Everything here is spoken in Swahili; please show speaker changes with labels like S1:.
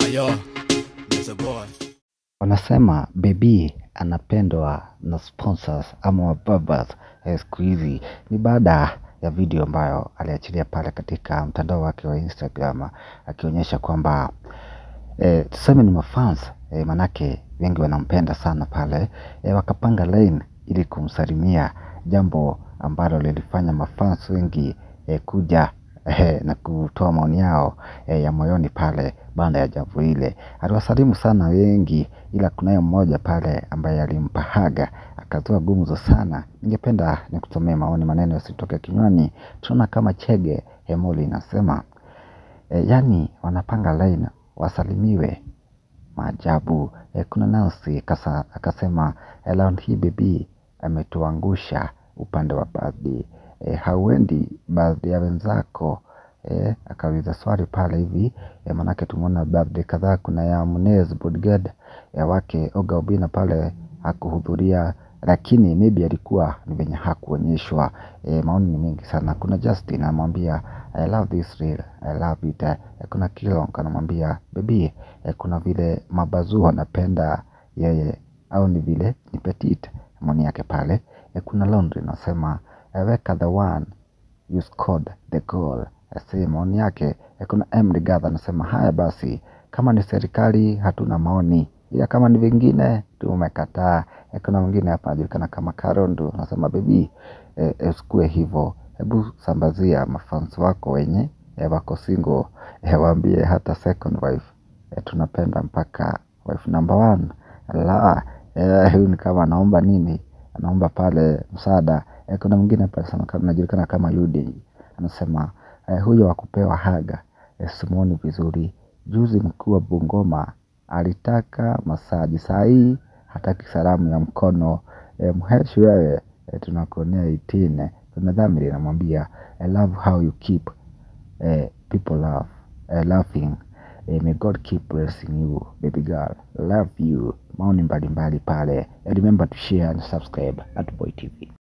S1: Yo, that's a boy.
S2: Wanasema baby anapendwa na sponsors ama wababas eh, siku hizi. Ni baada ya video ambayo aliachilia pale katika mtandao wake wa Instagram akionyesha kwamba eh, tuseme ni mafans eh, manake wengi wanampenda sana pale eh, wakapanga line ili kumsalimia, jambo ambalo lilifanya mafans wengi eh, kuja eh, na kutoa maoni yao eh, ya moyoni pale baada ya jambo ile. Aliwasalimu sana wengi, ila kunaye mmoja pale ambaye alimpa haga akatoa gumzo sana. Ningependa nikusomee maoni, maneno yasitoke kinywani. Tunaona kama Chege Hemoli inasema e, yani wanapanga line wasalimiwe maajabu. E, kuna Nancy kasa, akasema e, round hii baby ametuangusha upande wa birthday. E, hauendi birthday ya wenzako e, akauliza swali pale hivi e, manake tumeona birthday kadhaa, kuna ya Munez Bodyguard ya wake Oga Obina pale hakuhudhuria, lakini maybe alikuwa ni venye hakuonyeshwa. E, maoni ni mengi sana. Kuna Justin anamwambia I love this reel, I love it. E, kuna Kilong anamwambia baby, e, kuna vile mabazu anapenda yeye au ni vile ni petite, maoni yake pale. E, kuna Laundry anasema e, weka the one you scored the goal. Asi maoni yake. E, kuna M Rigathi anasema haya basi, kama ni serikali hatuna maoni, ila kama ni vingine tumekataa. E, kuna mwingine hapa anajulikana kama Karondo anasema bebi, e, e, usikue hivyo, hebu sambazia mafans wako wenye e, wako single e, waambie hata second wife e, tunapenda mpaka wife number one. La, e, huyu ni kama anaomba nini, anaomba pale msaada. E, kuna mwingine hapa anasema kama anajulikana kama Yudi anasema eh, huyo wa kupewa haga eh, simuoni vizuri. Juzi mkuu wa Bungoma alitaka masaji, saa hii hataki salamu ya mkono. Eh, mheshi wewe eh, tunakuonea itine. Kuna dhamiri namwambia I love how you keep eh, people love eh, laughing eh, may God keep blessing you baby girl love you. Maoni mbalimbali pale. Eh, remember to share and subscribe at Boy TV.